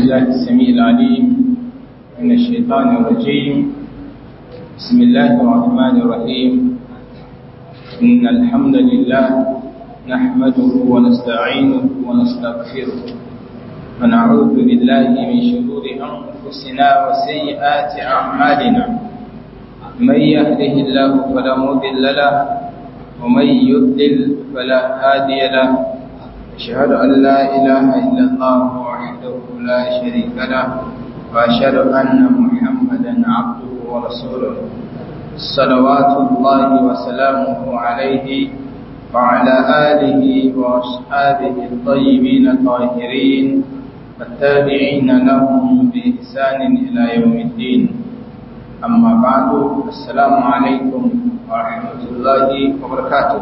بالله السميع العليم من الشيطان الرجيم بسم الله الرحمن الرحيم إن الحمد لله نحمده ونستعينه ونستغفره ونعوذ بالله من شرور أنفسنا وسيئات أعمالنا من يهده الله فلا مضل له ومن يضلل فلا هادي له أشهد أن لا إله إلا الله وحده لا شريك له وأشهد أن محمدا عبده ورسوله صلوات الله وسلامه عليه وعلى آله وأصحابه الطيبين الطاهرين والتابعين لهم بإحسان إلى يوم الدين أما بعد السلام عليكم ورحمة الله وبركاته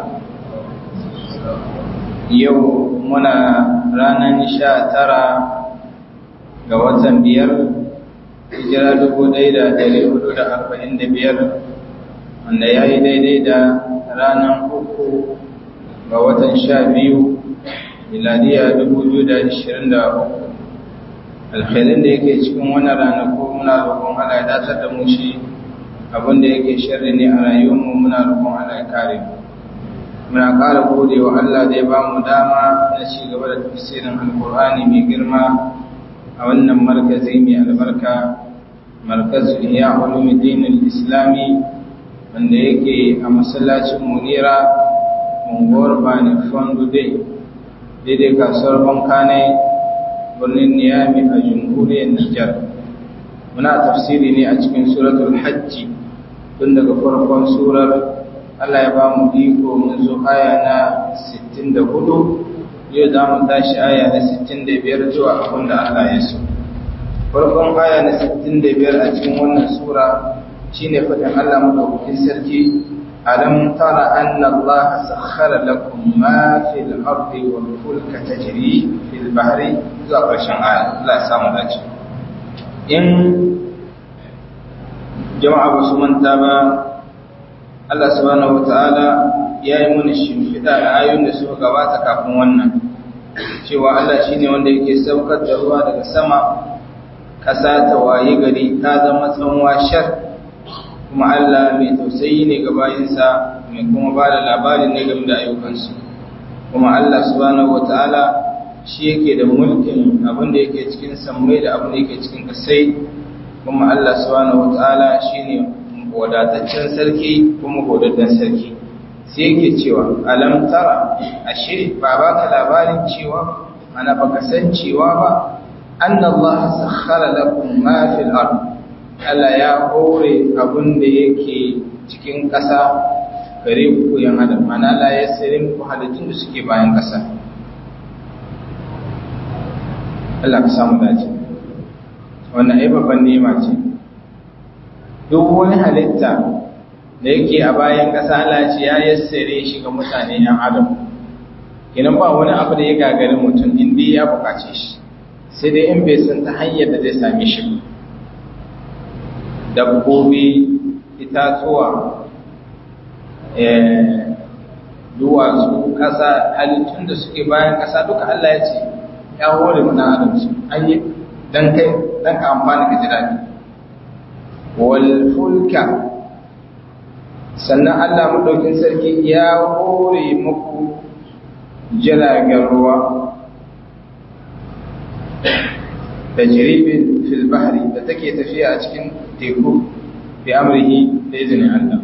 yau muna ranar sha tara ga watan biyar hijira dubu ɗaya da ɗari hudu da arba'in da biyar wanda ya yi daidai da ranar uku ga watan sha biyu miladiya dubu biyu da ashirin da uku alkhairin da yake cikin wannan ranaku muna roƙon Allah ya datar da mu shi abin da yake sharri ne a rayuwarmu muna roƙon Allah ya kare mu muna ƙara gode wa Allah da ya ba mu dama na ci gaba da tafsirin alkur'ani mai girma a wannan markazi mai albarka markazul iya ulumuddin islami wanda yake a masallacin munira unguwar bani fondo dai daidai kasuwar bankane birnin niyami a jamhuriyar nijar muna tafsiri ne a cikin suratul hajji tun daga farkon surar Allah ya ba mu iko mun zo aya na 64 yau za mu tashi aya na 65 zuwa abin da Allah ya so. Farkon aya na 65 a cikin wannan sura shine fadin Allah madaukakin sarki alam tara anna Allah sakhkhara lakum ma fil ardi wal fulka tajri fil bahri zuwa ƙarshen aya Allah ya samu dace. In jama'a ba su manta ba Allah subhanahu wata'ala ya yi mana shimfiɗa da ayoyin da suka gabata kafin wannan cewa Allah shi ne wanda yake saukar da ruwa daga sama ƙasa ta waye gari ta zama tsanwa shar kuma Allah mai tausayi ne ga bayinsa mai kuma ba da labarin ne game da ayyukansu kuma Allah subhanahu wata'ala shi yake da mulkin abin da yake cikin sammai da abin da yake cikin kasai kuma Allah subhanahu wata'ala shine wadataccen sarki kuma godaddan sarki sai yake cewa alam tara ashe ba ba ka labarin cewa ana baka san cewa ba annallaha sakhkhara lakum ma fil ard Allah ya hore abin da yake cikin ƙasa gare ku yan adam mana Allah ya sare muku halittun da suke bayan ƙasa Allah ka samu dace wannan ai babban nema ce duk wani halitta da yake a bayan ƙasa Allah ce ya yassare shi ga mutane ‘yan adam kinan ba wani abu da ya gagari mutum inda ya bukace shi sai dai in bai san ta hanyar da zai same shi dabbobi itatuwa duwatsu ƙasa halittun da suke bayan ƙasa duka Allah ya ce ya hore mana adam su an yi don kai don ka amfani ka ji daɗi walfulka sannan Allah maɗaukin sarki ya hore muku jiragen ruwa da jiribin filbahari da take tafiya a cikin teku fi amurhi da izinin Allah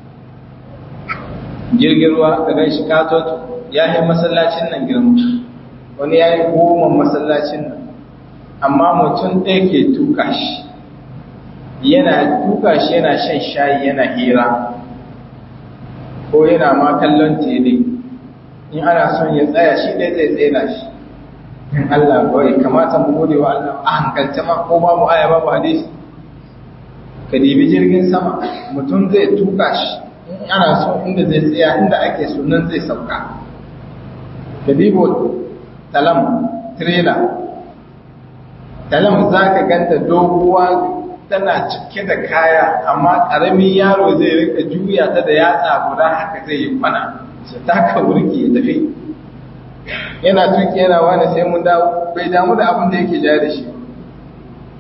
jirgin ruwa da gan shi katoto ya yi masallacin nan girma wani ya yi goma masallacin nan amma mutum ɗaya ke tuka shi yana tuka shi yana shan shayi yana hira ko yana ma kallon tele in ana son ya tsaya shi ɗaya zai tsena shi in Allah kawai kamata mu gode wa Allah a hankalce ma ko ba mu aya ba mu hadisi ka dibi jirgin sama mutum zai tuka shi in ana so inda zai tsaya inda ake so nan zai sauka ka dibo talam trailer talam za ka ganta doguwa tana cike da kaya amma ƙaramin yaro zai rika juya ta da yatsa guda haka zai yi kwana su taka wurki ya tafi yana tuki yana wani sai mun dawo bai damu da abin da yake ja da shi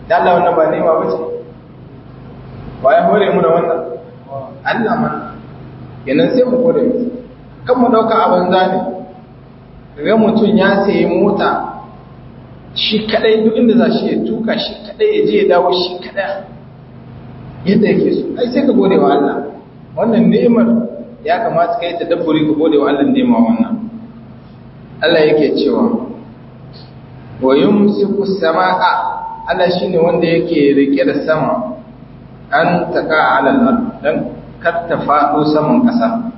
da Allah wannan ba nema ba ce ba ya hore mu da wannan Allah man kenan sai mu gode masa kan mu dauka abin zane ga mutum ya sayi mota shi kadai duk inda za shi ya tuka shi kadai ya je ya dawo shi kadai yadda yake so ai sai ka gode wa Allah wannan ni'imar ya kamata kai ta dabburi ka gode wa Allah ni'ima wannan Allah yake cewa wa yumsiku samaa Allah shine wanda yake rike da sama an taka ala al dan kar ta fado saman kasa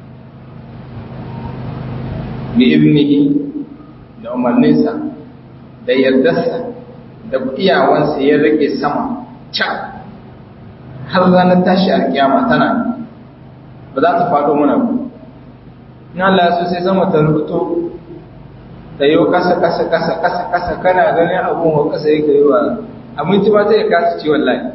bi ibnihi da umarninsa da yardarsa da iyawansa ya rike sama can har ranar tashi a kiyama tana ba za ta faɗo mana ba in Allah so sai sama ta rubuto da yau kasa kasa kasa kasa kasa kana ganin abun wa kasa yake yi wa abinci ba ta yi kasa ci wallahi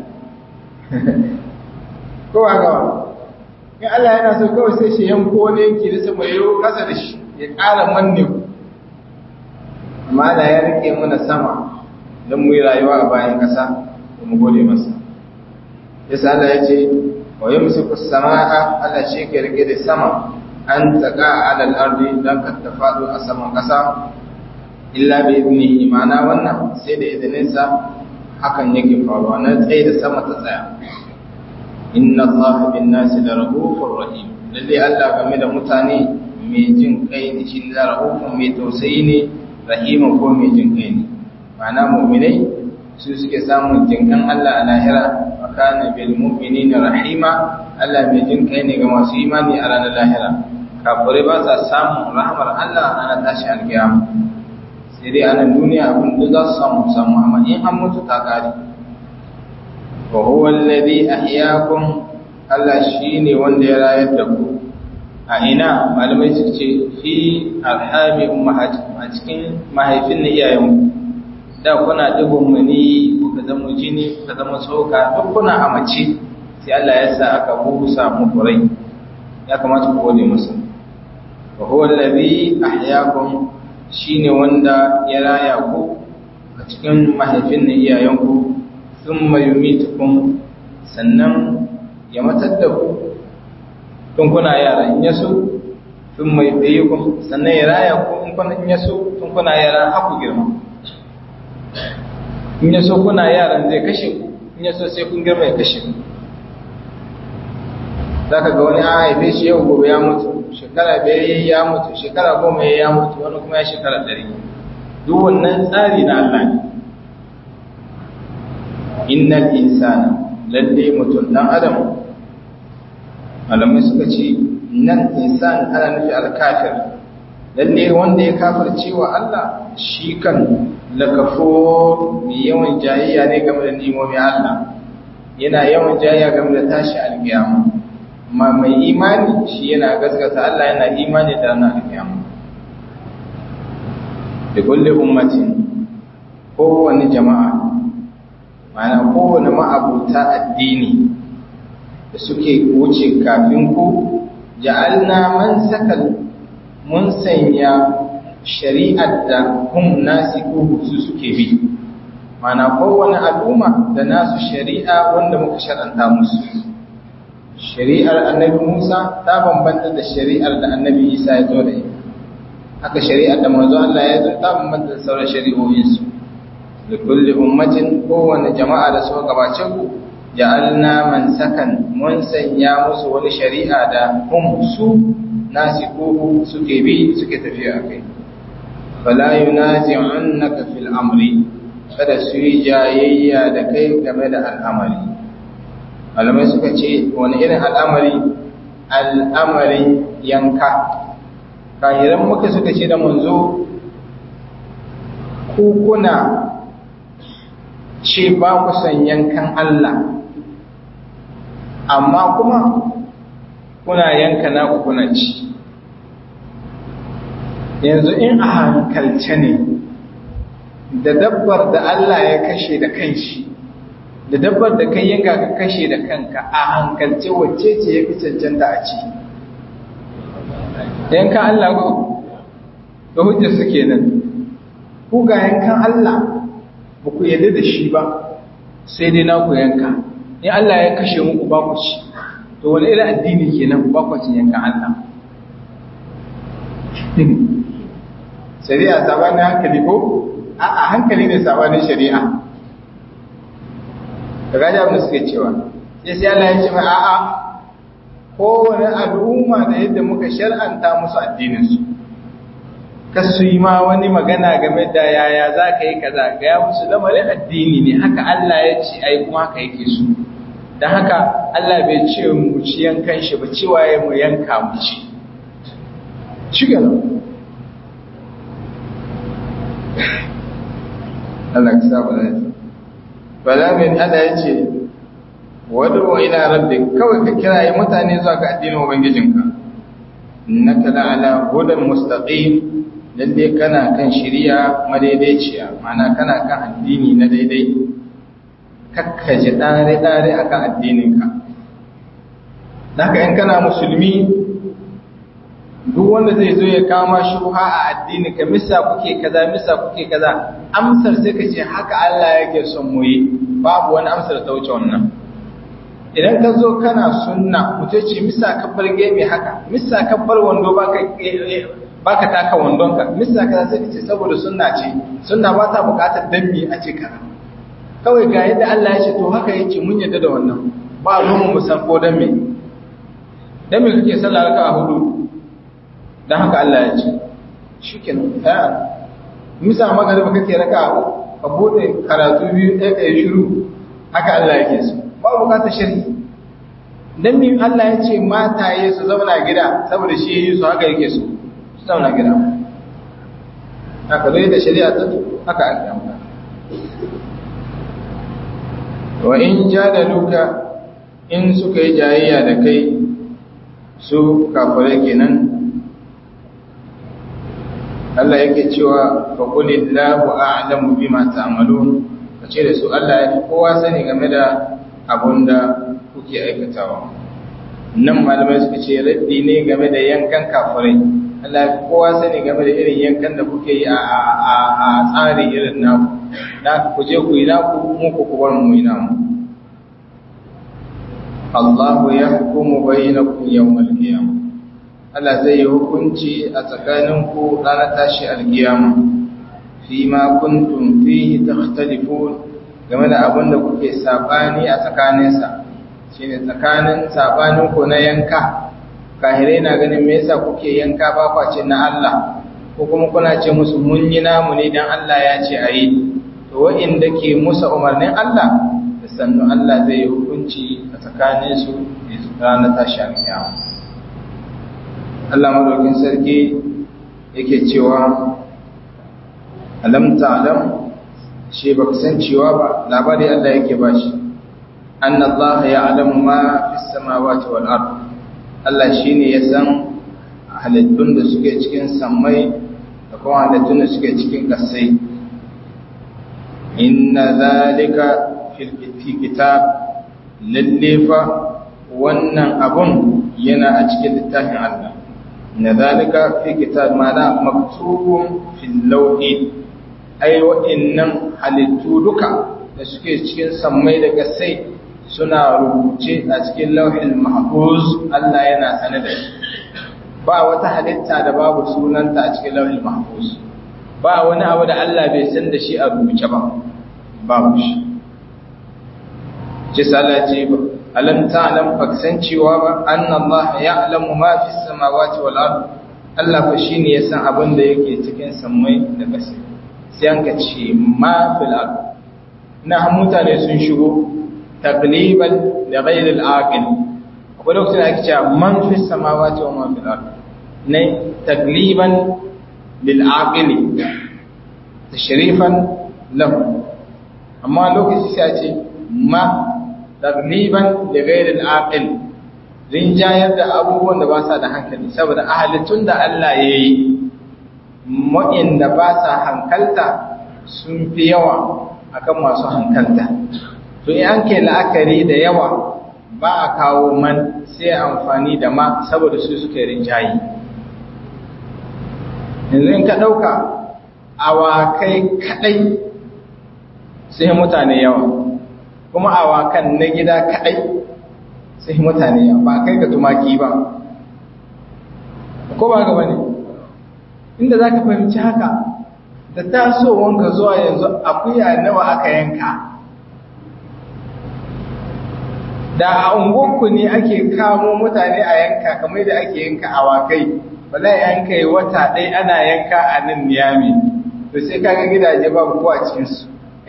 ko ba gawa in Allah yana so kawai sai shi yanko wani yanki da sama yau kasa da shi ya ƙara manne ku amma da ya rike mana sama don mu yi rayuwa a bayan ƙasa da mu gode masa yasa Allah ya ce wa yumsiku samaa Allah shi ke rike da sama an taka ala al-ardi dan ka tafadu a saman ƙasa illa bi idnihi ma'ana wannan sai da izinin sa hakan yake faruwa na tsaye da sama ta tsaya inna Allah bin nasi la rahufur rahim lalle Allah game da mutane mai jin kai ne shi la rahufun mai tausayi ne rahima ko mai jin kai ne ma'ana mu'minai su suke samun jinkan Allah a lahira wa kana bil mu'minina rahima Allah mai jin kai ne ga masu imani a ranar lahira kafirai ba sa samun rahmar Allah a ranar tashi alkiyama sai dai a nan duniya abin da za su samu samu amma in an mutu ta kare wa huwa alladhi ahyaakum Allah shine wanda ya rayar da ku a ina malamai su ce fi alhami ummahatikum a cikin mahaifin na iyayenku da kuna dubun mani kuka zama jini kuka zama tsoka duk kuna a mace sai Allah ya sa aka busa muku rai ya kamata ku gode masa wa huwa allazi ahyaakum shine wanda ya raya ku a cikin mahaifin na iyayenku thumma yumitukum sannan ya matar da ku tun kuna yara in yaso thumma yuhyikum sannan ya raya ku in kuna in yaso tun kuna yara haku girma in ya so kuna yaran zai kashe ku in ya so sai kun girma ya kashe ku za ka ga wani an haife shi yau gobe ya mutu shekara biyar ya mutu shekara goma ya mutu wani kuma ya shekara ɗari duk wannan tsari na Allah ne innal insana lalle mutum dan adam malamai suka ce nan insan ana nufi alkafir lalle wanda ya kafirce wa Allah shi kan lakafo mai yawan jayayya ne game da nimomin Allah yana yawan jayayya game da tashi alkiyama amma mai imani shi yana gaskata Allah yana imani da ranar alkiyama da kulle ummatin kowane jama'a mana kowane ma'abuta addini da suke wuce kafin ku ja'alna man sakal mun sanya shari'ar da hum nasiku su suke bi mana kowane al'umma da nasu shari'a wanda muka shar'anta musu shari'ar annabi Musa ta bambanta da shari'ar da annabi Isa ya zo da ita haka shari'ar da manzo Allah ya zo ta bambanta da sauran shari'o'in su da kulli ummatin kowane jama'a da suka gabace ku ja'alna man sakan mun sanya musu wani shari'a da hum su nasikuhu suke bi suke tafiya akai fala yunazi'unnaka fil amri kada su yi jayayya da kai game da al'amari malamai suka ce wani irin al'amari al'amarin yanka kahiran muka suka ce da manzo ku kuna ce ba ku san yankan Allah amma kuma kuna yanka naku kuna ci yanzu in a hankalce ne da dabbar da Allah ya kashe da kanshi da dabbar da kai yanka ka kashe da kanka a hankalce wacce ce ya fi cancanta a ci yankan Allah ko ga hujjar su kenan ku ga yankan Allah ba ku yarda da shi ba sai dai na ku yanka in Allah ya kashe muku ba ku ci to wani irin addini kenan ba ku cin yankan Allah shari'a sabanin hankali ko a hankali ne sabanin shari'a da gaji abin da suke cewa sai sai Allah ya ce mai a'a kowane al'umma da yadda muka shar'anta musu addininsu ka su yi ma wani magana game da yaya za ka yi kaza ga ya musu lamarin addini ne haka Allah ya ce ai kuma haka yake su don haka Allah bai ce mu ci yankan shi ba cewa ya mu yanka mu ci shi Allah ka saba da shi bala min Allah ya ce wadu ila rabbik kawai ka kiraye mutane zuwa ga addinin ubangijinka innaka la'ala hudan mustaqim lalle kana kan shiriya madaidaiciya ma'ana kana kan addini na daidai kakkaje dare dare akan addininka haka in kana musulmi duk wanda zai zo ya kama shubha a addini ka misa kuke kaza misa kuke kaza amsar sai ka ce haka Allah yake son mu yi babu wani amsar ta wuce wannan idan ka zo kana sunna mutum ce misa kabbar gemi haka misa kabbar wando baka baka taka wandonka misa kaza sai ka ce saboda sunna ce sunna ba ta bukatar dambi a ce kaza kawai ga yadda Allah ya ce to haka yake mun yadda da wannan ba ruwan mu san ko dan me dan me kake sallah raka'a hudu don haka Allah ya ce shi ke nan misa magana kake raka ka bude karatu biyu ɗaya ɗaya shiru haka Allah yake so ba bukata shirki dan min Allah ya ce mataye su zauna gida saboda shi yi su haka yake so su zauna gida haka zai da shari'a ta haka ake amfani wa in jadaluka in suka yi jayayya da kai su kafirai kenan Allah yake cewa fa qulillahu a'lamu bima ta'malun kace da su Allah ya kowa sani game da abunda kuke aikatawa nan malamai suka ce raddi ne game da yankan kafirai Allah ya kowa sani game da irin yankan da kuke yi a a tsari irin naku da ku je ku yi naku mu ku ku bar mu yi namu Allahu yahkumu bainakum yawmal qiyamah Allah zai yi hukunci a tsakaninku ranar tashi alkiyama fi ma kuntum fihi takhtalifun game da abin da kuke sabani a tsakaninsa shine tsakanin sabanin ku na yanka kahirai na ganin me yasa kuke yanka ba kwace na Allah ko kuma kuna ce musu mun yi namu ne dan Allah ya ce ayi to wa'inda ke musa umarnin Allah da sannu Allah zai yi hukunci a tsakaninsu ranar tashi alkiyama Allah madaukin sarki yake cewa alam ta'lam shi baka san cewa ba labari Allah yake bashi anna Allah ya'lamu ma fis samawati wal ard Allah shine ya san halittun da suke cikin sammai da kuma halittun da suke cikin kasai inna zalika fil kitab lallefa wannan abun yana a cikin littafin Allah na zalika fi kitab mana maktubun fil lawhi ai wa'annan halittu duka da suke cikin sammai da gasai suna rubuce a cikin lauhin mahfuz Allah yana sane da shi ba wata halitta da babu sunanta a cikin lauhin mahfuz ba wani abu da Allah bai san da shi a rubuce ba babu shi ce salaci alam ta'lam faksan cewa ba anna Allah ya'lamu ma fi samawati wal ard Allah fa shine ya san abin da yake cikin sammai da ƙasa sai an ka ce ma fil ard na mutane sun shigo taqliban li ghayr al aqil akwai lokacin da ake cewa man fi samawati wa man fil ard ne taqliban lil aqil tashrifan lahu amma lokaci sai a ce ma tagliban da gairin aqil rinjayar da abubuwan da ba sa da hankali saboda ahalitun da Allah ya yi da ba sa hankalta sun fi yawa akan masu hankalta to in an ke la'akari da yawa ba a kawo man sai amfani da ma saboda su suke rinjayi yanzu in ka ɗauka awakai kaɗai sai mutane yawa kuma awakan na gida kaɗai sai mutane ba kai ga tumaki ba ko ba gaba ne inda za ka fahimci haka da tasowanka zuwa yanzu akuya nawa aka yanka da a unguwarku ne ake kamo mutane a yanka kamar da ake yanka awakai wala yanka yi wata ɗaya ana yanka a nan niyami to sai kaga gidaje babu ko a cikinsu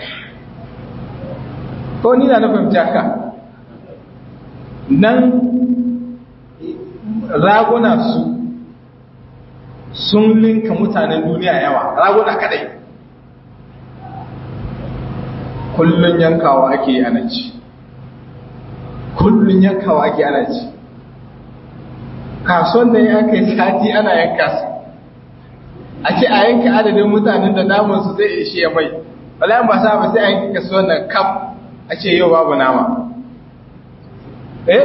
ko ni na fahimci haka nan raguna su sun linka mutanen duniya yawa raguna kadai kullun yankawa ake yi ana ci kullun yankawa ake ana ci kasuwan da ya kai sati ana yanka su a ce a yanka adadin mutanen da namansu zai ishe mai wala ba sa ba sai a yanka kasuwan nan kaf a ce yau babu nama eh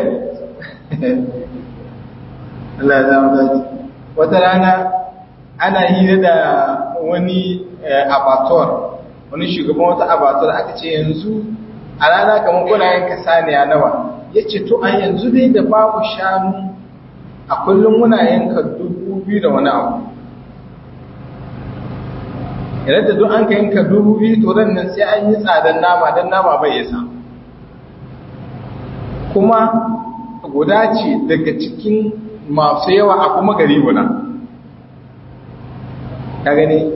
Allah ya zama daji wata rana ana hira da wani abator wani shugaban wata abator aka ce yanzu a rana kamar kuna yanka saniya nawa ya ce to a yanzu dai da babu shanu a kullum muna yanka dubu biyu da wani abu idan da duk an ka yanka dubu biyu to ran nan sai an yi tsadan nama don nama bai yasa kuma guda ce daga cikin masu yawa a kuma gari guda ka gani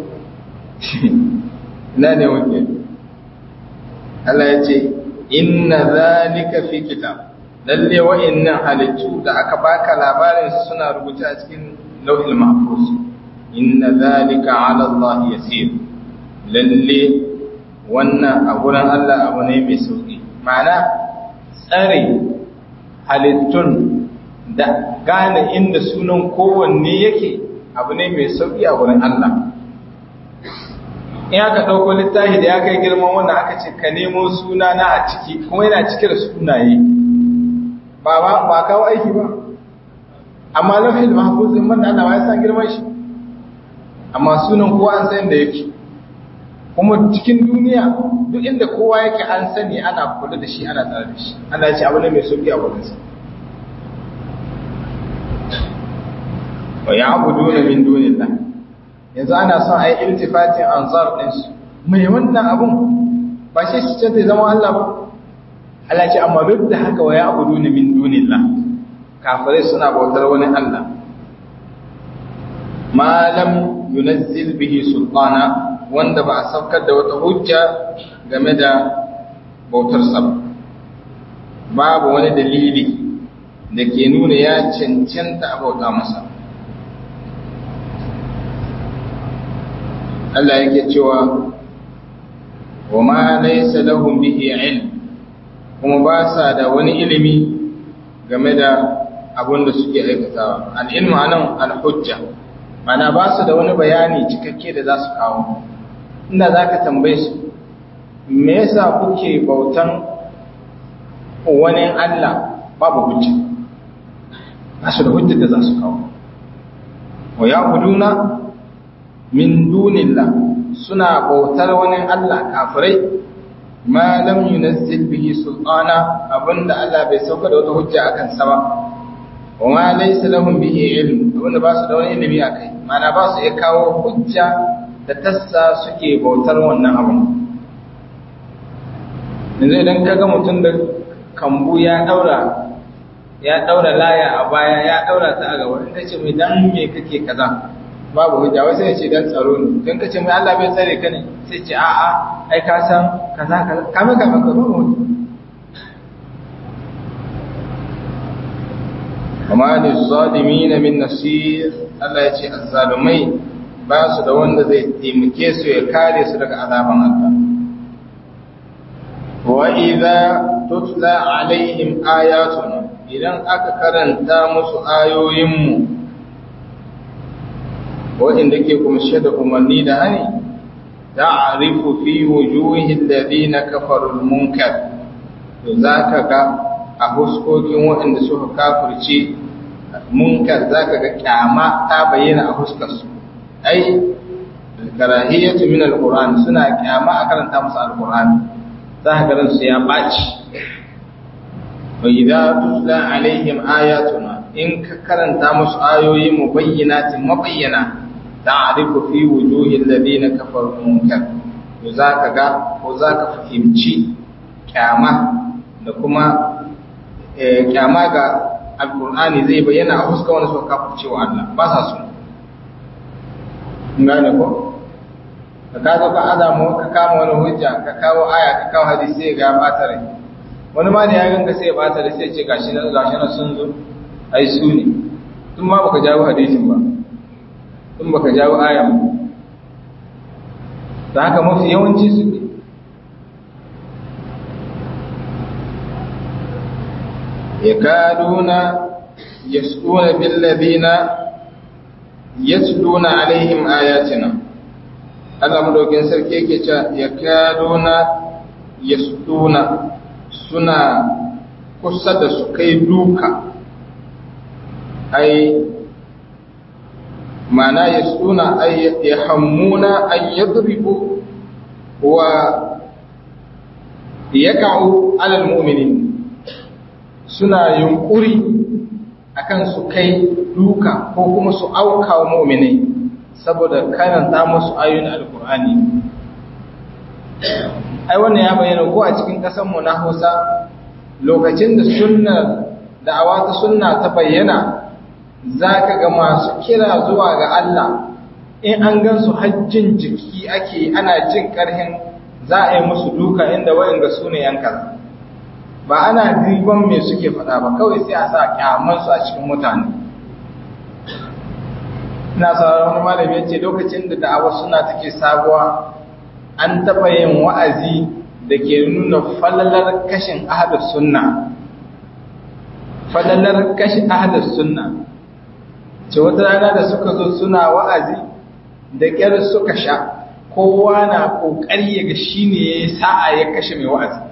na ne wuce Allah ya ce inna zalika fi kitab lalle wa'annan halittu da aka baka labarin su suna rubuta a cikin lauhil mahfuz inna zalika ala Allah yasir lalle wannan a gurin Allah abu ne mai sauki ma'ana tsare halittun da gane inda sunan kowanne yake abu ne mai sauki a wurin Allah in aka ɗauko littafi da ya kai girman wannan aka ce ka nemo suna na a ciki kuma yana cike da sunaye ba ba ba kawo aiki ba amma lafiyar mahfuzin man Allah ba ya san girman shi amma sunan kowa an san da yake kuma cikin duniya duk inda kowa yake an sani ana kula da shi ana tsare da shi ana ce abu ne mai sauki a wurinsa wa ya'buduna min dunillah yanzu ana son ai iltifatin anzar din su mai wannan abun ba shi shi ce zama Allah ba Allah ce amma duk da haka wa ya'buduna min dunillah kafirai suna bautar wani Allah ma lam yunazzil bihi sultana wanda ba a saukar da wata hujja game da bautar sa babu wani dalili da ke nuna ya cancanta a bauta masa Allah yake cewa wa ma laysa lahum bihi ilm kuma ba sa da wani ilimi game da abin da suke aikatawa al-ilmu anan al-hujja mana ba su da wani bayani cikakke da za su kawo inda za ka tambaye su me yasa kuke bautan wani Allah babu hujja ba su da hujja da za su kawo wa ya buduna min dunillah suna bautar wani Allah kafirai ma lam yunazzil bihi sultana abinda Allah bai sauka da wata hujja akan sa ba wa ma laysa lahum bihi ilm abinda ba su da wani ilimi akai mana ba su iya kawo hujja da tassa suke bautar wannan abin yanzu idan ka ga mutum da kambu ya daura ya daura laya a baya ya daura ta a gaba in ka ce mai dan me kake kaza babu hujja wai sai ya ce dan tsaro ne don ka ce mai Allah bai tsare ka ne sai ce a'a ai ka san kaza kaza kame kame ka babu hujja amma ne zalimina min nasir Allah ya ce azzalumai ba su da wanda zai taimake su ya kare su daga azaban Allah wa idza tutla alaihim ayatuna idan aka karanta musu ayoyinmu waɗanda ke kumshe da umarni da hani ta'rifu fi wujuhi alladhina kafaru al-munkar to zaka ga a huskokin waɗanda suka kafirce munkar zaka ga kyama ta bayyana a huskar su ai karahiyatu min al-qur'an suna kyama a karanta musu al-qur'ani za ka garin su ya ɓaci wa idza tutla alaihim ayatuna in ka karanta musu ayoyi mu bayyinatin mabayyana ta'rifu fi wujuhil ladina kafaru munkar to za ka ga ko za ka fahimci kyama da kuma kyama ga alkur'ani zai bayyana a fuska wani suka kafa cewa Allah ba sa so gane ko ka ka zo ka adamu ka kama wani hujja ka kawo aya ka kawo hadisi sai ga bata rai wani ma da ya ganga sai ya bata rai sai ce gashi na gashi na sun zo ai su ne tun ma baka jawo hadisin ba tun baka jawo ayan ba da haka mafi yawanci su ne yakaduna yasquna bil ladina yatluna alaihim ayatina Allah madaukin sarki yake cewa yakaduna yasquna suna kusa da su kai duka ai mana yasquna ay yahammuna an yadribu wa yaka'u alal mu'minin suna yunkuri akan su kai duka ko kuma su auka wa mu'minai saboda karanta musu ayoyin alkur'ani ai wannan ya bayyana ko a cikin mu na Hausa lokacin da sunna da'awa ta sunna ta bayyana zaka ga masu kira zuwa ga Allah in an gansu hajjin jiki ake ana jin karhin za a yi musu duka inda wayanga su ne yan kaza ba ana riban me suke faɗa ba kawai sai a sa kyamansu a cikin mutane ina sauraron wani malami ya ce lokacin da da'awa suna take sabuwa an taɓa yin wa'azi da ke nuna falalar kashin ahadar sunna falalar kashin ahadar sunna ce wata rana da suka zo suna wa'azi da ƙyar suka sha kowa na ƙoƙari ya ga shi ne ya yi sa'a ya kashe mai wa'azi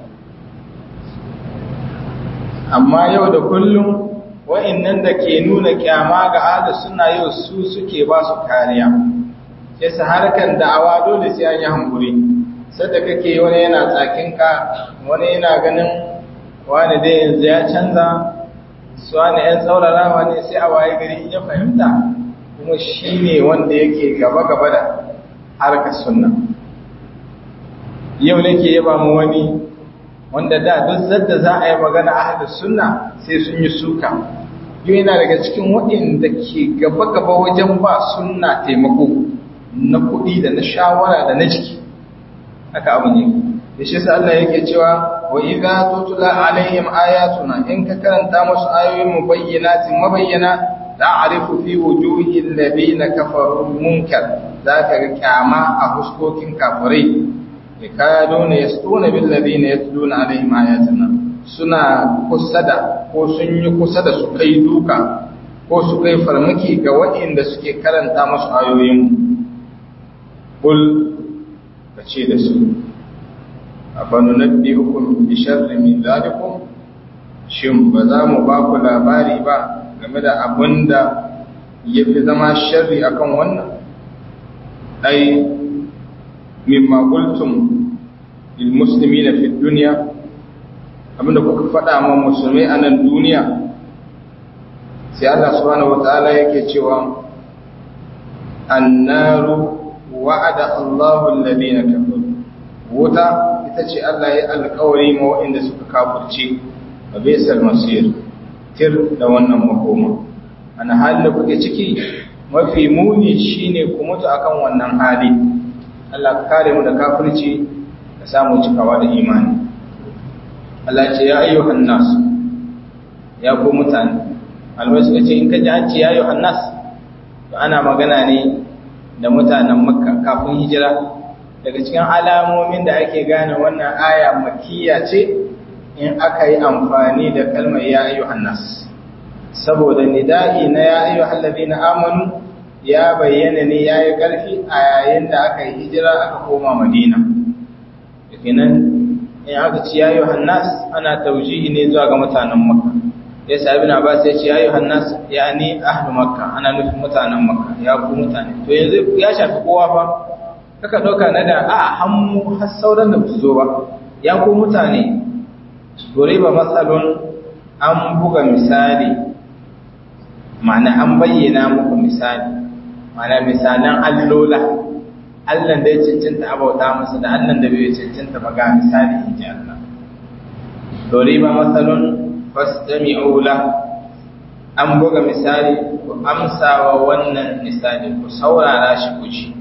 amma yau da kullum wa'innan da ke nuna kyama ga ahlus sunna yau su suke ba su kariya yasa harkan da'awa dole sai an yi hankuri sadda kake wani yana tsakinka wani yana ganin wani dai yanzu ya canza su wani yan tsaurarawa ne sai a waye gari ya fahimta kuma shi ne wanda yake gaba-gaba da harkar sunna yau nake yaba mu wani wanda da duk zadda za a yi magana a sunna sai sun yi suka yau yana daga cikin waɗanda ke gaba-gaba wajen ba sunna taimako na kuɗi da na shawara da na jiki haka abin yake da shi sa Allah yake cewa wa idza tutla alaihim ayatuna in ka karanta musu ayoyin mu bayyinatin mabayyana ta'rifu fi wujuhil ladina kafaru munkar zaka ga kyama a huskokin kafirai yakaduna yastuna bil ladina yatluna alaihim ayatina suna kusa da ko sun yi kusa da su kai duka ko su kai farmaki ga waɗanda suke karanta musu ayoyin kul kace da su afanu nabbiukum bi sharri min zalikum shin ba za mu ba ku labari ba game da abinda yafi zama sharri akan wannan ai mimma qultum lil muslimina fi dunya abinda kuka faɗa ma musulmai a nan duniya sai Allah subhanahu wataala yake cewa annaru wa'ada Allahu alladhina kafaru wuta ita ce Allah ya alƙawari ma waɗanda suka kafirce wa bisal masir tir da wannan makoma ana halin da kuke ciki mafi muni shine ku mutu akan wannan hali Allah ka kare mu da kafirci ka samu cikawa da imani Allah ce ya ayyuhan nas ya ku mutane alwai suka ce in ka ji an ce ya ayyuhan nas to ana magana ne da mutanen makka kafin hijira daga cikin alamomin da ake gane wannan aya makiyya ce in aka yi amfani da kalmar ya ayyuhan nas saboda nida'i na ya ayyuhal ladina amanu ya bayyana ne yayi karfi a yayin da aka yi hijira aka koma madina kenan in aka ci ya ayyuhan nas ana taujihi ne zuwa ga mutanen makka ya sabi na ba sai ce ya ayyuhan nas yani ahlu makka ana nufin mutanen makka ya ku mutane to yanzu ya shafi kowa fa kaka ɗauka na da a hannu har sauran da su zo ba ya ku mutane ba matsalon an buga misali ma'ana an bayyana muku misali ma'ana misalan allola allan da ya cancanta abauta masa da allan da bai cancanta ba ga misali in ji Allah ba matsalon fastami'u la an buga misali ku amsawa wannan misali ku saurara shi ku ci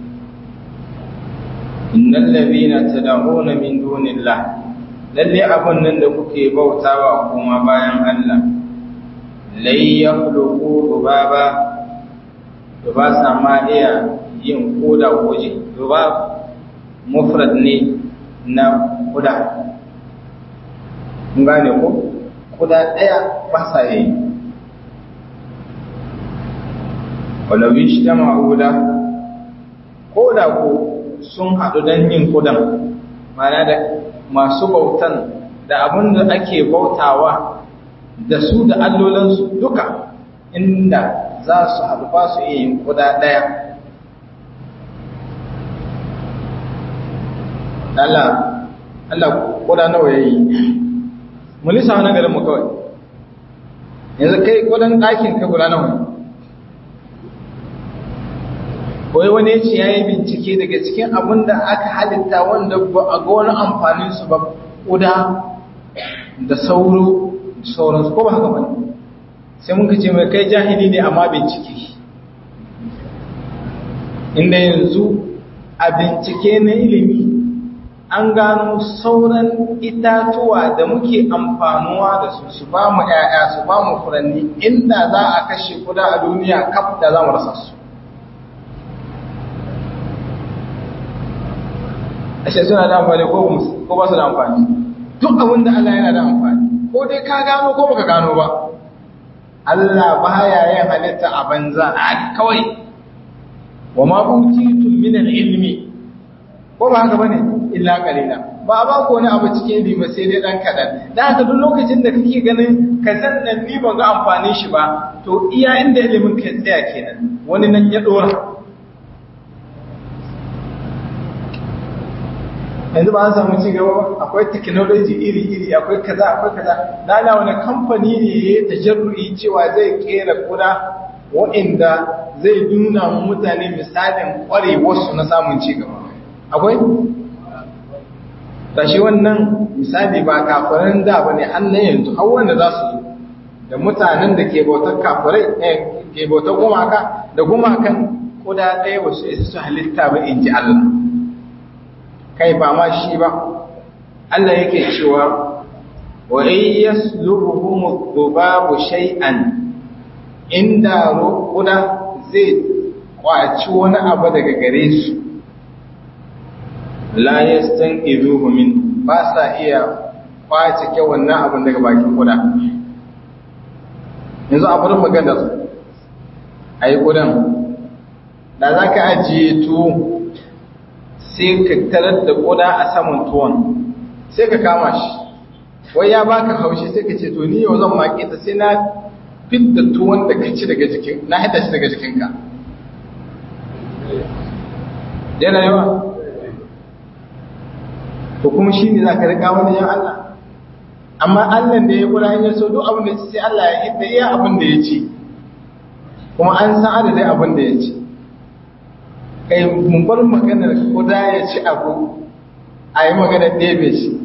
innal ladhina tad'una min dunillah lalle abun nan da kuke bautawa kuma bayan Allah lai yakhluqu dubaba duba sama iya yin koda koje duba mufrad ne na kuda kun gane ko kuda daya ba sa yi walau ijtama'u la koda ko sun haɗu don yin kudan mana da masu bautan da abin da ake bautawa da su da allolansu duka inda za su haɗu ba su iya yin kuda ɗaya Allah Allah kuda nawa ya yi mulisa wani garin mu kawai yanzu kai kudan ɗakin ka guda nawa wai wani ya ce ya yi bincike daga cikin abin da aka halitta wanda ba a ga wani amfanin su ba ƙuda da sauro da sauransu ko ba haka ba sai muka ce mai kai jahili ne amma bincike inda yanzu a bincike na ilimi an gano sauran itatuwa da muke amfanuwa da su su ba mu 'ya'ya su ba mu furanni inda za a kashe kuda a duniya kaf da za mu rasa su ashe suna da amfani ko ba su da amfani duk abin da Allah yana da amfani ko dai ka gano ko baka gano ba Allah baya yin halitta a banza a kawai wa ma utitum min al-ilmi ko ba haka bane illa qalila ba ba ko wani abu cikin ilimi sai dai dan kadan da haka duk lokacin da kake ganin ka san nan ni ban ga amfanin shi ba to iya inda ilimin ka tsaya kenan wani nan ya dora yanzu ba an samu ci gaba ba akwai technology iri-iri akwai kaza akwai kaza dana wani kamfani ne ya yi tajarru'i cewa zai kera kuda wa'inda zai nuna mutane misalin kwarewarsu na samun ci gaba akwai tashi wannan misali ba kafirin da ba ne hannun yanzu har wanda za su zo da mutanen da ke bautar kafirai ke bautar gumaka da gumakan kuda ɗaya wasu isa su halitta ba in ji Allah kai ba ma shi ba Allah yake cewa wa in yaslubuhum dhubabu shay'an inda ruquda zai kwaci wani abu daga gare su la yastanqidhuhu min ba sa iya kwaci ke wannan abin daga bakin kuda yanzu a bar magana ayi kudan da zaka ajiye tuwo sai ka tarar da koda a saman tuwon sai ka kama shi wai ya baka haushi sai ka ce to ni yau zan maƙe ta sai na fidda tuwon da ka ci daga jikin na hada shi daga jikinka yana yawa to kuma shi ne za ka riƙa wani yan Allah amma Allah da ya kula ya so duk abin da sai Allah ya hidda iya abin da ya ci kuma an san adadin abin da ya ci kai mun bar maganar kuda ya ci abu a yi maganar ɗebe shi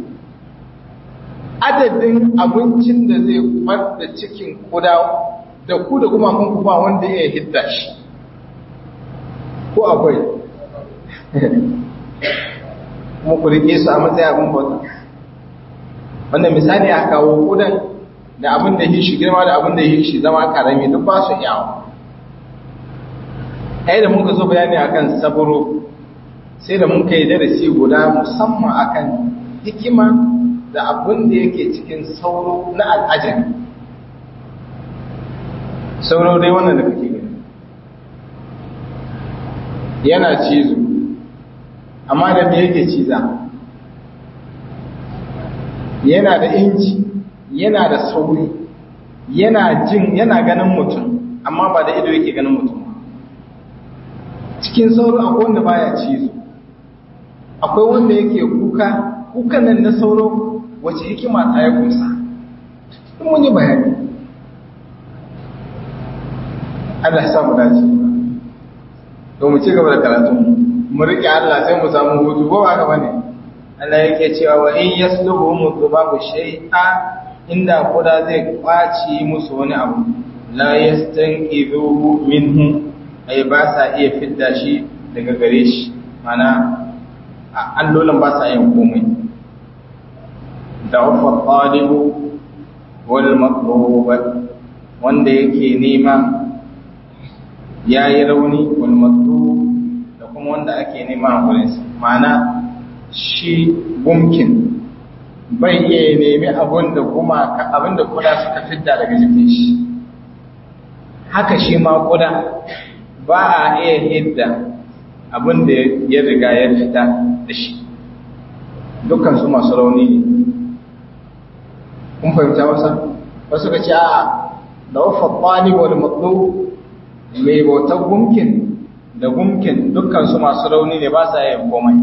adadin abincin da zai da cikin kuda da ku da kuma kun ba wanda ya hidda shi ko akwai kuma ku rike su a matsayin abin bauta wannan misali a kawo kudan da abin da shi girma da abin da shi zama karami duk ba su iyawa ai da muka zo bayani akan saburo sai da muka yi darasi guda musamman akan hikima da abin da yake cikin sauro na al'ajabi sauro dai wannan da kake gani yana cizo amma da me yake ciza yana da inji yana da sauri yana jin yana ganin mutum amma ba da ido yake ganin mutum cikin sauro akwai wanda baya cizo akwai wanda yake kuka kukan nan na sauro wace hikima ta ya kusa in mun yi bayani Allah ya mu dace to mu ci gaba da karatu mu rike Allah sai mu samu hutu ko ba haka bane Allah yake cewa wa in yasluhum dhubabu shay'a inda kuda zai kwaci musu wani abu la yastanqidhuhu minhu ai ba sa iya fidda shi daga gare shi mana allolin ba sa yin komai da ufa talibu wal matlub wanda yake nema yayi rauni wal matlub da kuma wanda ake nema a gurinsa mana shi gumkin bai iya nemi abin da kuma abin da kuda suka fidda daga jikin shi haka shi ma kuda ba a iya hidda abin da ya riga ya fita da shi dukkan su masu rauni ne kun fahimta wasa wasu ka ce a da wafa ƙwani wani matlo mai bautar gumkin da gumkin dukkan su masu rauni ne ba sa yin komai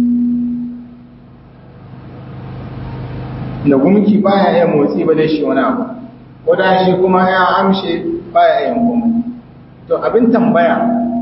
da gumki baya iya motsi ba da shi wani abu ko da shi kuma ya amshe baya yin komai to abin tambaya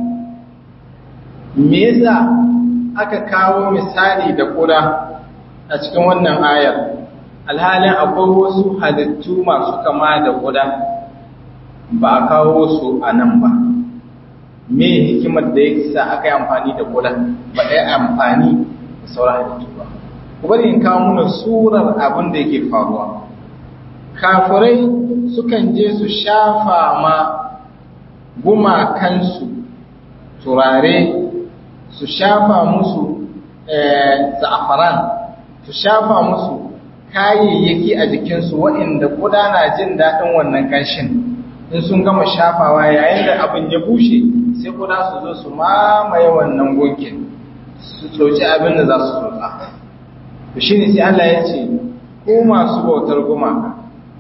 me yasa aka kawo misali da kuda a cikin wannan ayar alhalin akwai wasu halittu masu kama da kuda ba a kawo su a nan ba me hikimar da ya sa aka yi amfani da kuda ba ɗaya amfani da sauran halittu ba ku bari in kawo mana surar abin da yake faruwa kafirai sukan je su shafa ma gumakansu turare su shafa musu za'afaran su shafa musu kayayyaki a jikinsu waɗanda kuda na jin daɗin wannan ƙanshin in sun gama shafawa yayin da abin ya bushe sai kuda su zo su mamaye wannan gunkin su tsoci abin da za su tsotsa to shi ne sai Allah ya ce ko masu bautar gumaka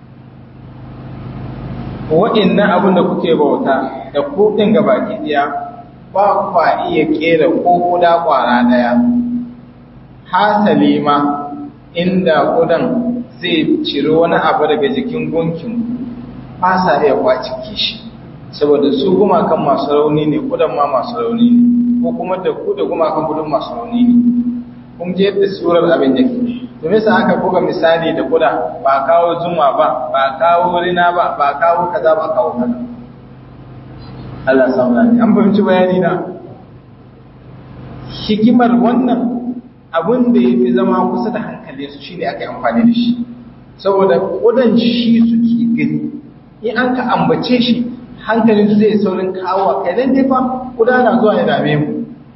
waɗannan abin da kuke bauta da kuɗin gabaki ɗaya ba kwa iya ƙera ko kuda ƙwara ɗaya hasali ma inda kudan zai ciro wani abu daga jikin gunkin ba sa iya kwacike shi saboda su gumakan masu rauni ne kudan ma masu rauni ne ko kuma da ku da gumakan kudin masu rauni ne kun je yadda surar abin yake to me aka buga misali da kuda ba kawo zuma ba ba kawo rina ba ba kawo kaza ba kawo kaza Allah samu ne an fahimci bayani na hikimar wannan abin da ya fi zama kusa da hankali su shine aka yi amfani da shi saboda kudan shi suke gani in an ka ambace shi hankalin su zai saurin kawo kai dan dai fa kuda na zuwa ya dame mu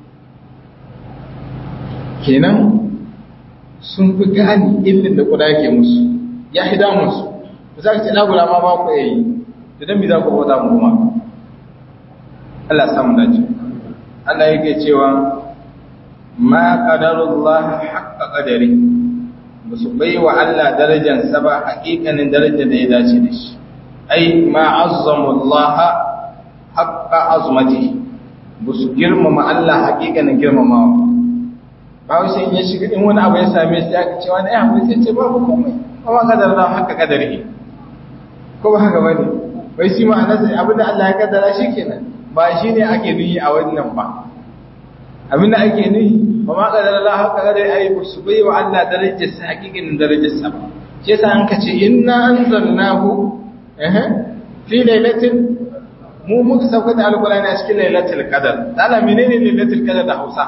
kenan sun fi gani illin da kuda yake musu ya fi damun su ba za ka ce ɗagula ma ba ku yayi da dan mi za ku bauta mu kuma Allah samu dace Allah yake cewa ma qadarullah haqqa qadari musu bai wa Allah darajar sa ba hakikanin darajar da ya dace da shi ai ma azzamullah haqqa azmati musu girmama Allah hakikanin girmamawa ba sai ya shiga in wani abu ya same shi aka ce wani ya sai ce babu komai kuma qadarullah haqqa qadari ko ba haka bane bai shi ma'ana sai abinda Allah ya kaddara shikenan ba shi ne ake nuyi a wannan ba abinda ake nuyi ba ma kadar Allah haka kadar ayi su bai wa Allah darajar sa hakikin darajar sa shi yasa an kace inna anzalnahu eh fi lailatin mu muka sauka da alqur'ani a cikin lailatul qadar dala menene lailatul qadar da Hausa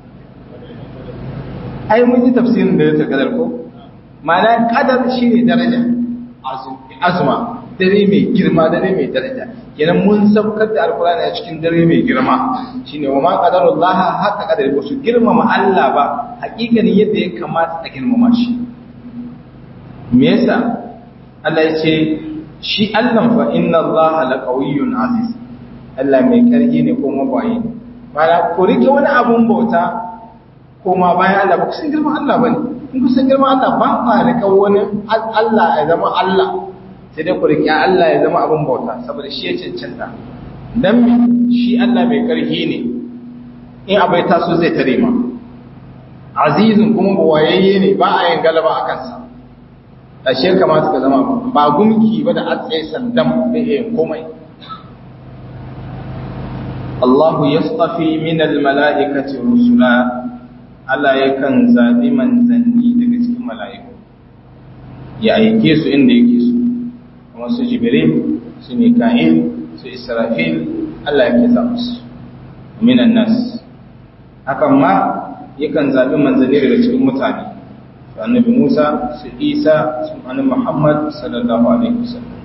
ai mun yi tafsirin lailatul qadar ko ma'ana qadar shine daraja azuma dare mai girma dare mai daraja kenan mun saukar da alkurani a cikin dare mai girma shine wa ma qadarullaha haka qadari ba su girmama Allah ba hakikanin yadda ya kamata a girmama shi me yasa Allah ya ce shi Allah fa inna Allah laqawiyyun aziz Allah mai karfi ne ko mabayi mana ko rike wani abun bauta ko ma bayan Allah ba ku san girman Allah bane in ku san girman Allah ba ka rika wani Allah ya zama Allah sai dai ku riƙe Allah ya zama abin bauta saboda shi ya cancanta dan shi Allah mai ƙarfi ne in abai taso zai tare ma azizun kuma buwayayye ne ba a yin galaba a kansa ashe kamata ka zama ba gumki ba da atsaye sandan bai iya komai Allahu yastafi min almala'ikati rusula Allah yakan zabi manzanni daga cikin mala'iku ya aike su inda yake so kuma su Jibril su Mika'il su Israfil Allah yake zaɓa su minan nas hakan ma yakan zabi manzanni daga cikin mutane su annabi Musa su Isa su annabi Muhammad sallallahu alaihi wasallam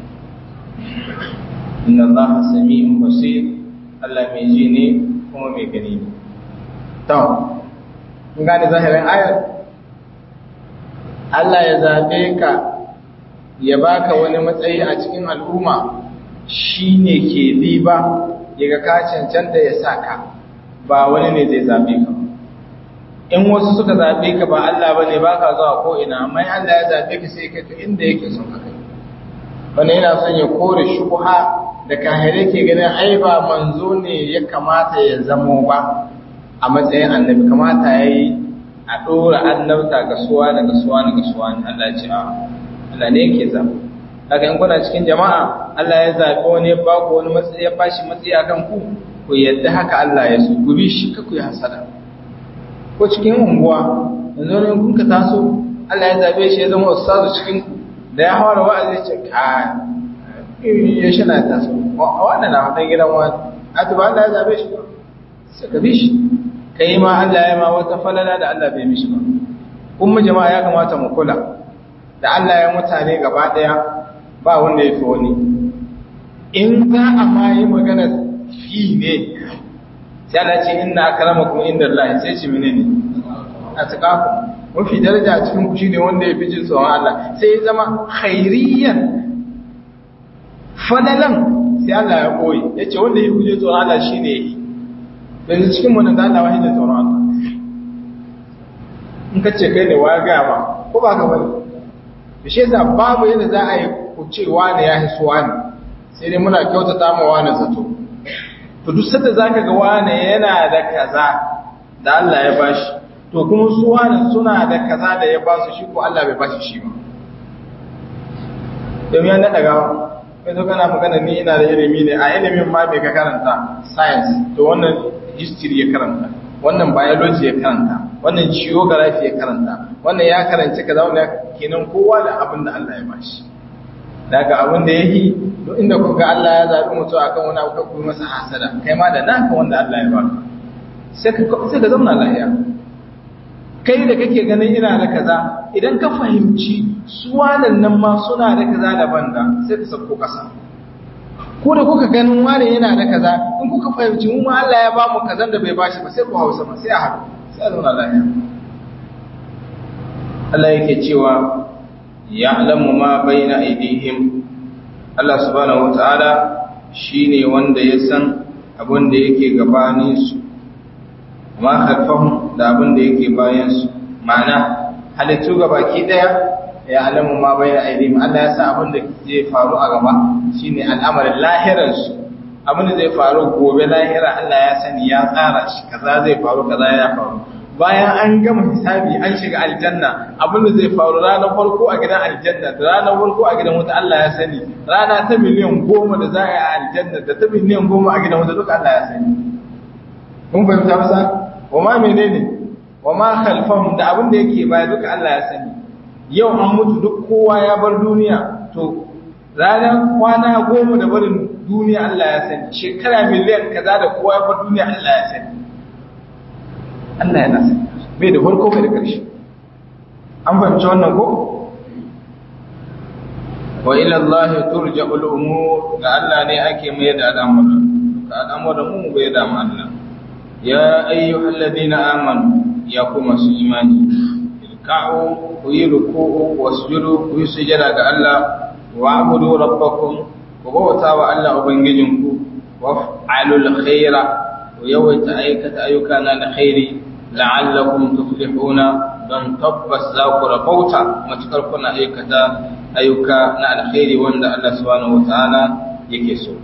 inna Allah sami'un basir Allah mai ji ne kuma mai gani ne. To, kun gane zahirin ayar? Allah ya zaɓe ka ya baka wani matsayi a cikin al'umma shi ne ke riba ya ga ka cancanta ya sa ka ba wani ne zai zaɓe ka. In wasu suka zaɓe ka ba Allah ba ne ba ka zuwa ko'ina, amma Allah ya zaɓe ka sai ka inda yake son ka kai. Wani yana son ya kore shubuha da kahire ke ganin ai ba manzo ne ya kamata ya zamo ba a matsayin annabi kamata ya yi a ɗora annabta ga suwa da ga suwa da ga suwa ne Allah ce a Allah ne yake zaɓa haka in kuna cikin jama'a Allah ya zaɓi wani ya ba ku wani matsayi ya ba shi matsayi akan ku ku yadda haka Allah ya so ku bi shi ka ku yi hasada ko cikin unguwa yanzu ne kun ka taso Allah ya zaɓe shi ya zama ustazu cikin ku da ya hawara wa'azi ce kai ya shi na taso wannan na wadda gidan wani a tuba Allah ya zabe shi sai ka bi shi ka yi ma Allah ya ma wata falala da Allah bai mishi ba kuma jama'a ya kamata mu kula da Allah ya mutane gaba daya ba wanda ya fi wani in za a ma yi magana fi ne sai Allah ce inna akramakum inda Allah sai ce menene a tsakaku mafi daraja a cikin ku shine wanda ya fi jin tsoron Allah sai ya zama khairiyan fadalan sai Allah ya koyi ya ce wanda ya huje tsoron Allah shi ne yi yanzu cikin wani da Allah wahida tsoron Allah in ka ce kai ne wa gaya ba ko ba ka bane da shi yasa babu yadda za a yi ku ce wani ya hisu wani sai dai muna kyautata ma wani zato to duk sanda zaka ga wani yana da kaza da Allah ya bashi to kuma su wani suna da kaza da ya ba su shi ko Allah bai bashi shi ba domin ya naɗa gawa kai zo kana magana ni ina da ilimi ne a ilimin ma bai ka karanta science to wannan history ya karanta wannan biology ya karanta wannan geography ya karanta wannan ya karanci kaza wannan kenan kowa da abin da Allah ya bashi daga abin da yake duk inda ku ga Allah ya zabi mutum akan wani abu ka kuma masa hasada kai ma da naka wanda Allah ya baka sai ka sai ka zauna lafiya kai da kake ganin ina da kaza idan ka fahimci su nan ma suna da kaza daban da sai ka sauko kasa ko da kuka ganin wane yana da kaza in kuka fahimci mu ma Allah ya ba mu kazan da bai bashi ba sai ku hausa ma sai a haɗu sai a zauna lafiya Allah yake cewa ya'lamu ma baina aydihim Allah subhanahu wataala shine wanda ya san abin da yake gabanin su ma khalfahum da abin da yake bayan su ma'ana halittu gabaki daya ya alamu ma bayan aidihim Allah ya sa abin da zai faru a gaba shine al'amarin lahirar su abin da zai faru gobe lahira Allah ya sani ya tsara shi kaza zai faru kaza ya faru bayan an gama hisabi an shiga aljanna abin da zai faru ranar farko a gidan aljanna da ranar farko a gidan wuta Allah ya sani rana ta miliyan goma da za a yi a aljanna da ta miliyan goma a gidan wuta duka Allah ya sani mun fahimta masa wa ma menene wa ma khalfahum da abin da yake baya duka Allah ya sani yau an mutu duk kowa ya bar duniya to ranar kwana goma da barin duniya Allah ya sani shekara miliyan kaza da kowa ya bar duniya Allah ya sani Allah yana sani bai da farko bai da ƙarshe an fahimci wannan ko wa ila Allah turja'ul umur ga Allah ne ake mai da al'amura ka al'amuran mu bai da mu Allah ya ayyuhal ladina amanu ya kuma su imani ilka'u ku yi ruku'u wasjudu ku yi sujada ga Allah wa abudu rabbakum ku bauta wa Allah ubangijinku wa fa'alul khaira ku yawaita aikata ayyuka na alkhairi la'allakum tuflihuna don tabbas za ku rabauta matukar kuna aikata ayyuka na alkhairi wanda Allah subhanahu wataala yake so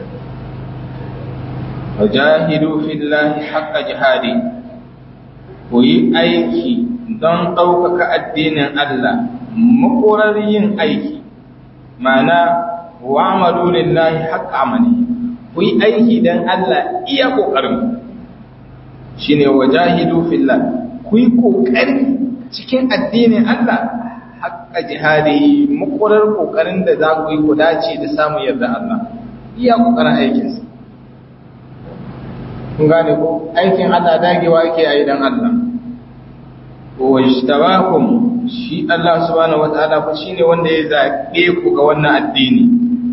wajahidu fillahi haqqa jihadi ku yi aiki don ɗaukaka addinin Allah makorar yin aiki ma'ana wa amalu lillahi haqqa amali ku yi aiki don Allah iya ƙoƙarin shi ne wa jahidu fillah ku yi ƙoƙari cikin addinin Allah haƙƙa jihadi makorar ƙoƙarin da za ku yi ku dace da samun yarda Allah iya ƙoƙarin aikinsa kun gane ko aikin Allah dagewa yake a don Allah wa ishtabakum shi Allah subhanahu wataala fa shine wanda ya zabe ku ga wannan addini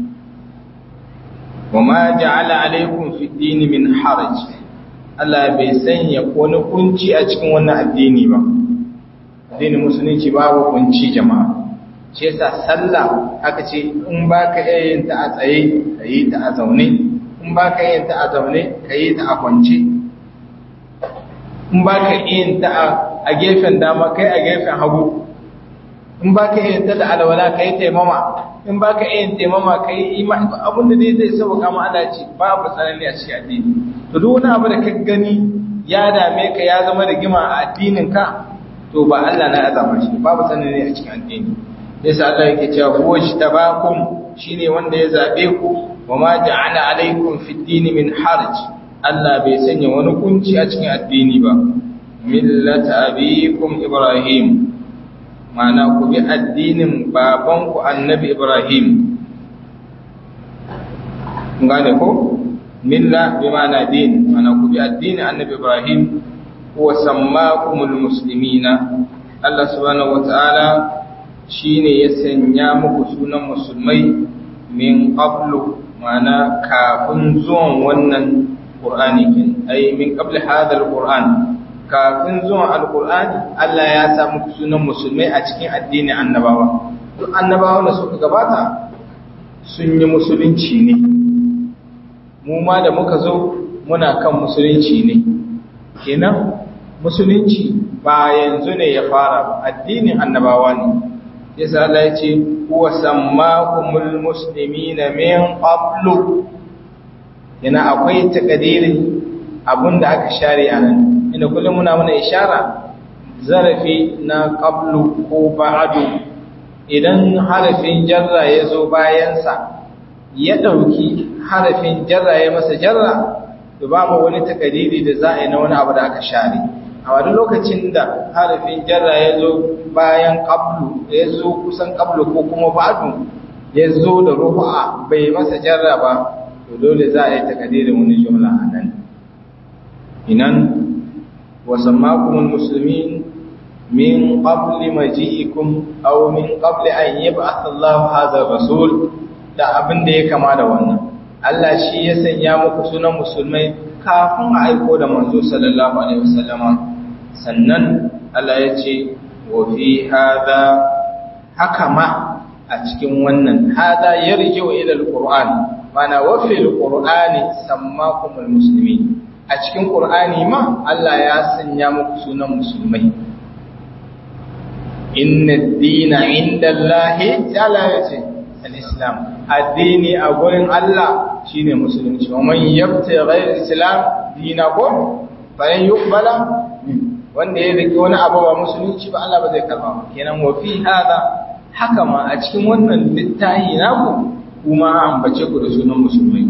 wama ja'ala alaykum fi dini min haraj Allah bai sanya wani kunci a cikin wannan addini ba addinin musulunci babu kunci jama'a shi yasa sallah aka ce in baka yin ta a tsaye kayi ta a zaune in baka yin ta a zaune kayi ta a kwance in baka yin ta a gefen dama kai a gefen hagu in baka yin ta da alwala kai taimama in baka yin taimama kai imani abin da dai zai sauka ma Allah ce babu tsanani a cikin addini to duk wani abu da ka gani ya dame ka ya zama da gima a addinin ka to ba Allah na azama shi babu tsanani a cikin addini yasa Allah yake cewa huwa tabakum shine wanda ya zabe ku wa ma ja'ala alaikum fid din min harj Allah bai sanya wani kunci a cikin addini ba millata abikum ibrahim mana ku bi addinin babanku annabi Ibrahim gane ko milla bi mana din mana ku bi addinin annabi Ibrahim huwa sammakumul muslimina Allah subhanahu wataala shine ya sanya muku sunan musulmai min qablu mana kafin zuwan wannan Qur'ani kin ai min qabli hadha al-Qur'an kafin zuwan alkur'ani Allah ya sa muku sunan musulmai a cikin addinin annabawa duk annabawan da suka gabata sun yi musulunci ne mu ma da muka zo muna kan musulunci ne kenan musulunci ba yanzu ne ya fara addinin annabawa ne yasa Allah ya ce huwa sammakumul muslimina min qablu yana akwai takadirin abinda aka share a nan inda kullum muna muna ishara zarafi na qablu ko ba'du idan harafin jarra ya zo bayansa ya ɗauki harafin jarra ya masa jarra to babu wani takadiri da za a yi na wani abu da aka share a wani lokacin da harafin jarra ya zo bayan qablu ya zo kusan qablu ko kuma ba'du ya zo da rufa bai masa jarra ba to dole za a yi takadirin wani jumla a nan inan وسماكم المسلمين من قبل مجيئكم أو من قبل أن يبعث الله هذا الرسول da abin da ya kama da wannan Allah shi ya sanya muku sunan musulmai kafin a aiko da manzo sallallahu alaihi wasallama sannan Allah ya ce wa fi hada haka ma a cikin wannan hada yarji'u ila alquran mana wa fi alqurani sammakumul muslimin a cikin ƙur'ani ma Allah ya sanya muku sunan musulmai inna dina inda Allahi ta'ala ya ce al-islam addini a gurin Allah shine musulunci wa man yabta ghayr islam dina ko bayan yuqbala wanda ya rike wani abu ba musulunci ba Allah ba zai karba ba kenan wa fi hada haka ma a cikin wannan littafi naku kuma ambace ku da sunan musulmai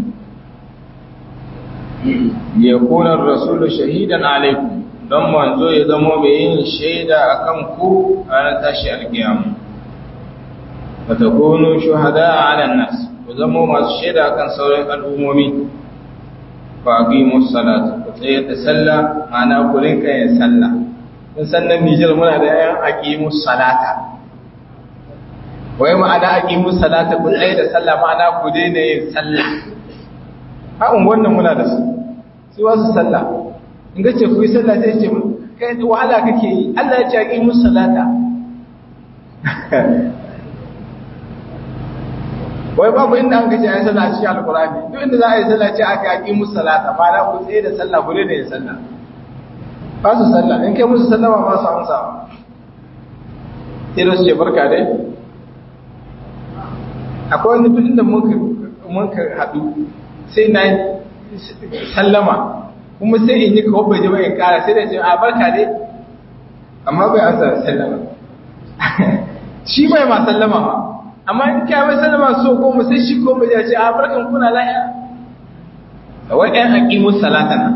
yakuna rasulu shahidan alaikum don manzo ya zama mai yin shaida akan ku ranar tashi alkiyama wa takunu shuhada ala nas ku zama masu shaida akan sauran al'ummomi fa aqimu salata ku tsayar da sallah ma'ana ku rinka yin sallah kun san nan Nijar muna da ayan aqimu salata wai ma'ana aqimu salata ku tsayar da sallah ma'ana ku daina yin sallah haɗin wannan muna da su su wasu sallah in ga ce ku yi sallah sai ce kai wahala kake yi Allah ya ce a ƙimus salata wai babu inda an gaji a yi sallah a cikin alkurani duk inda za a yi sallah ce aka yi ƙimus salata ba na ku tsaye da sallah ku da yin sallah ba su sallah in kai musu sallah ba su amsa sai da su ce barka dai akwai wani duk inda mun ka haɗu sai na sallama kuma sai in yi kawo bai jima in kara sai da ce a barka dai amma bai asa sallama shi bai ma sallama ba amma in kai mai sallama so ko mu sai shi ko mu ya ce a barkan kuna lafiya wai ɗan aqimus salata na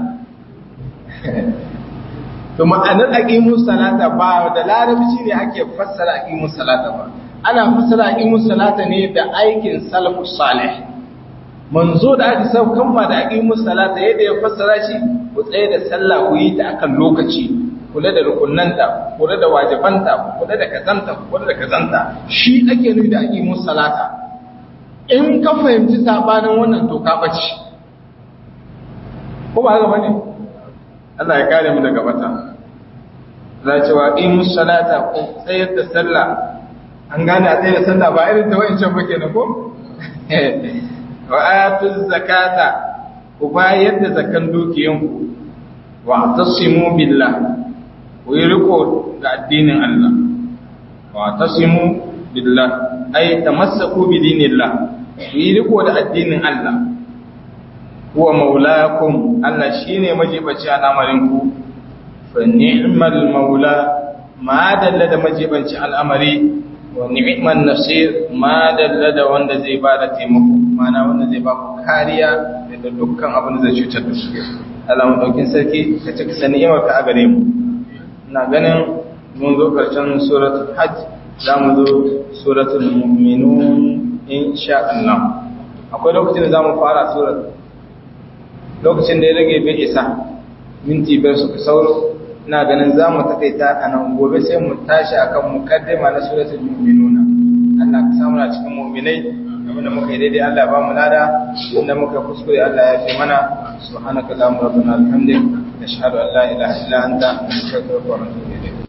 to ma'anar aqimus salata ba da larabci ne ake fassara aqimus salata ba ana fassara aqimus salata ne da aikin salafus salih manzo da aka saukan ma da aqimus salata yadda ya fassara shi ku tsaye da sallah ku yi ta akan lokaci kula da rukunanta kula da wajibanta kula da kazanta kula da kazanta shi ake nufi da aqimus salata in ka fahimci sabanin wannan to ka bace ko ba haka bane Allah ya kare mu daga bata za ce wa aqimus salata ku tsayar da sallah an gane a tsayar da sallah ba irin ta wayancan ba kenan ko wa atuz zakata ku bayar da zakan dukiyanku wa tasimu billah ku yi riko da addinin Allah wa tasimu billah ay tamassaku bi dinillah ku yi riko da addinin Allah huwa maulakum Allah shine majibaci al'amarin ku fa ni'mal maula ma dalla da majibanci al'amari wa ni'man nasir ma dalla da wanda zai bada taimako mana wanda zai ba ku kariya da dukkan abin da zai cutar da su Allah mu daukin sarki ka cika sani yamar ka a gare mu ina ganin mun zo karshen suratul hajj za mu zo suratul mu'minun insha Allah akwai lokacin da za mu fara surat lokacin da ya rage bai isa minti biyar suka sauro ina ganin za mu takaita a nan gobe sai mu tashi akan mukaddima na suratul mu'minuna Allah ka samu na cikin mu'minai abinda muka yi daidai Allah ba mu lada inda muka kuskure Allah ya fi mana subhanaka allahumma rabbana alhamdik nashhadu an la ilaha illa anta nastaghfiruka wa natubu ilayk